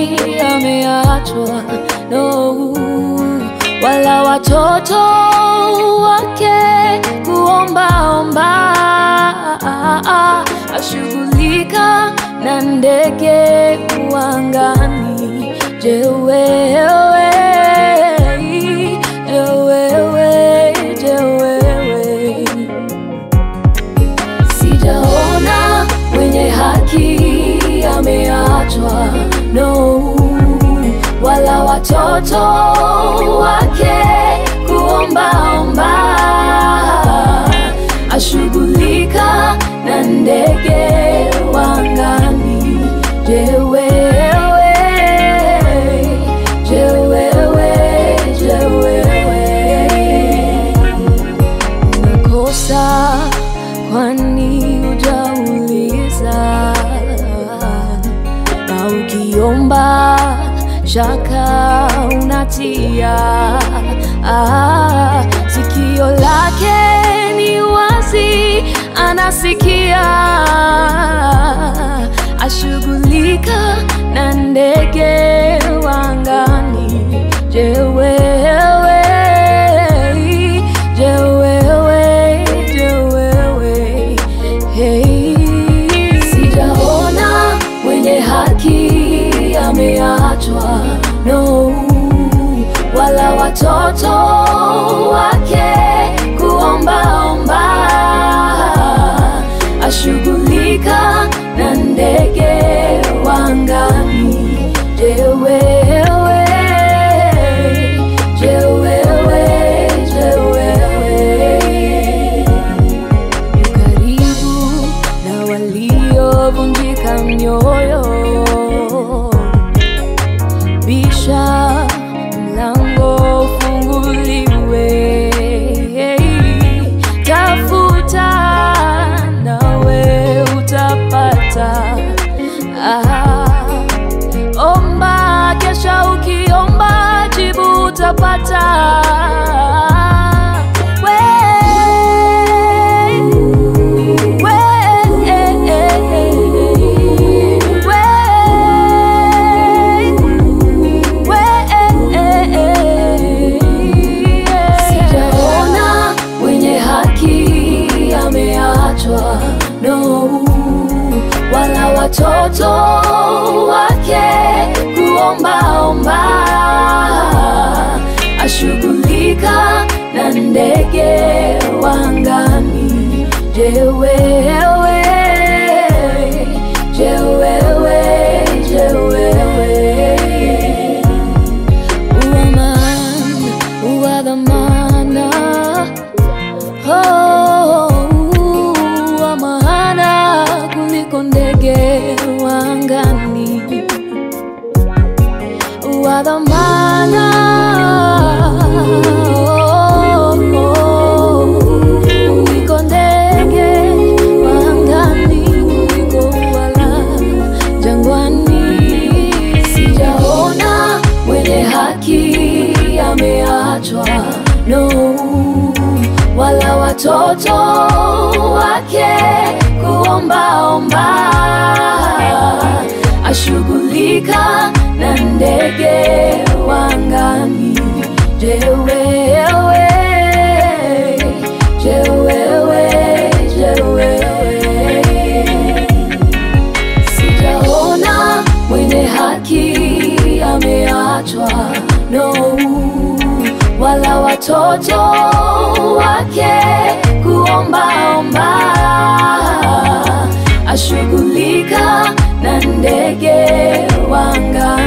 ameachwa no, wala watoto wake kuombaomba, ashughulika na ndege uangani. Je, wewe, je, wewe, je, wewe Sijaona mwenye haki ameachwa, no, wala watoto wake kuombaomba, ashughulika na ndege wangani. Je, wewe, je, wewe, je, wewe unakosa kwani hujauliza, na ukiomba shaka unatia. Ah, sikio lake ni wazi, anasikia, ashughulika na ndege wangani. Je, wewe, je, wewe, je, wewe, hey. Sijaona mwenye haki ameachwa, no, wala watoto wake kuombaomba, ashughulika na ndege wangani. Je, wewe, je, wewe, je, wewe yu karibu na waliovunjika mioyo. Bisha mlango ufunguliwe, tafuta nawe utapata. Ah, omba, kesha ukiomba jibu utapata. Sijaona mwenye haki ameachwa, no, wala watoto wake kuombaomba, ashughulika na ndege wangani. Je, wewe, je, wewe, je, wewe Woman wa dhamana, oh, wa maana kuliko ndege wa angani, wa dhamana, oh, kuliko ndege wa angani, kuliko wala jangwani. Sijaona mwenye haki ameachwa, no, wala watoto wake kuombaomba, ashughulika na ndege wangani. Je, wewe, je, wewe, je, wewe Sijaona mwenye haki ameachwa, no, wala watoto wake kuombaomba, ashughulika na ndege wangani.